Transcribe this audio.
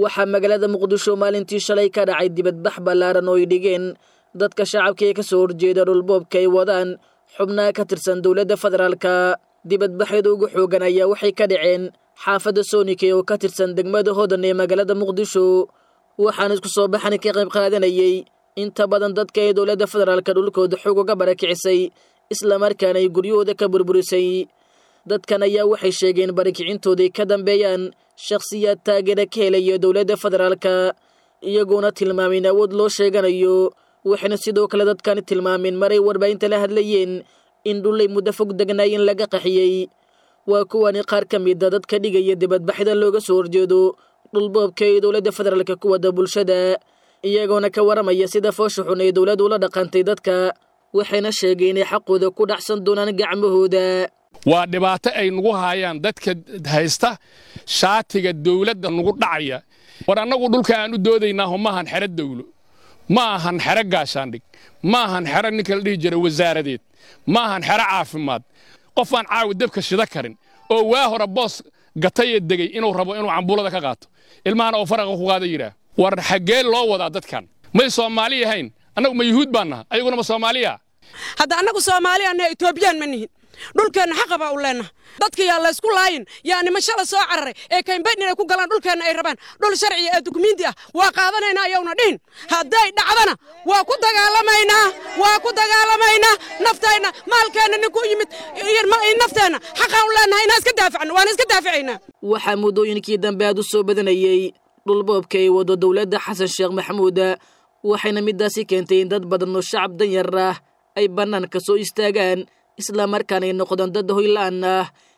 waxaa magaalada muqdisho maalintii shalay ka dhacay dibadbax ballaaran oo ay dhigeen dadka shacabka ee ka soo horjeeda dhulboobka ay wadaan xubnaha ka tirsan dowladda federaalka dibadbaxyada ugu xoogan ayaa waxay ka dhaceen xaafadda soonike oo ka tirsan degmada hodan ee magaalada muqdisho waxaana isku soo baxan ka qayb qaadanayay inta badan dadka ee dowladda federaalka dhulkooda xoog uga barakicisay islamarkaana ay guryahooda ka burburisay dadkan ayaa waxay sheegeen barakicintooday ka dambeeyaan shakhsiyaad taageera ka helaya dowladda federaalka iyagoona tilmaamin awood loo sheeganayo waxayna sidoo kale dadkani tilmaameen maray warbaahinta la hadlayeen in dhullay muddo fog degnaayeen laga qaxiyey waa kuwani qaar ka mida dadka dhigaya dibadbaxyada looga soo horjeedo dhulboobka ee dowladda federaalka ku wada bulshada iyagoona ka waramaya sida foosha xun ee dowladdu ula dhaqantay dadka waxayna sheegeen inay xaqooda ku dhacsan doonaan gacmahooda waa dhibaato ay nagu haayaan dadka haysta shaatiga dawladda nagu dhacaya war annagu dhulka aan u doodaynaaho maahan xero dawlo ma ahan xero gaashaandhig ma ahan xero ninka la dhihi jira wasaaradeed ma ahan xero caafimaad qof aan caawi dabka shida karin oo waa hore boos gatayee degey inuu rabo inuu cambuulada ka qaato ilmahana oo faraqa ku qaada yidhaah war xaggee loo wadaa dadkan may soomaali ahayn annagu ma yuhuud baan naha ayaguna ma soomaaliya hadda annagu soomaaliya naha etoobiyaan ma nihin dhulkeenna xaqa baa u leennaha dadka yaa laysku laayin yaa niman shala soo cararay ee kaymbayn inay ku galaan dhulkeenna ay rabaan dhul sharciya ee dukumiinti ah waa qaadanaynaa ayowna dhihin hadday dhacdana waa ku dagaalamaynaa waa ku dagaalamaynaa nafteenna maalkeenna nin ku yimid nafteenna xaqaan u leennaha inaan iska daafacno waana iska daafacaynaa waxaa muddooyinkii dambe aad u soo badanayey dhulboobka ay wado dowladda xasan sheekh maxamuud waxayna middaasi keentay in dad badan oo shacab danyar ah ay bannaanka soo istaagaan islamarkaana ay noqdaan dad hoyla-aan ah